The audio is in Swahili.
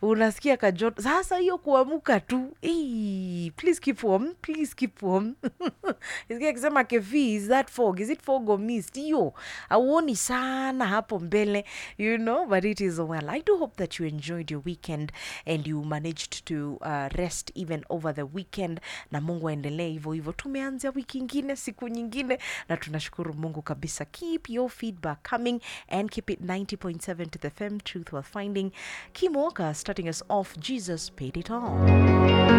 unasikia kajoto sasa hiyo kuamuka tu Ei, please keep warm please keep warm Nisikia akisema kefi is that fog is it fog or mist hiyo auoni sana hapo mbele you know but it is well i do hope that you enjoyed your weekend and you managed to uh, rest even over the weekend na mungu aendelee hivyo hivyo tumeanzia wiki ingine siku nyingine na tunashukuru mungu kabisa keep your feedback coming and keep it 90.7 to the fm truth while finding kim walker starting us off jesus paid it all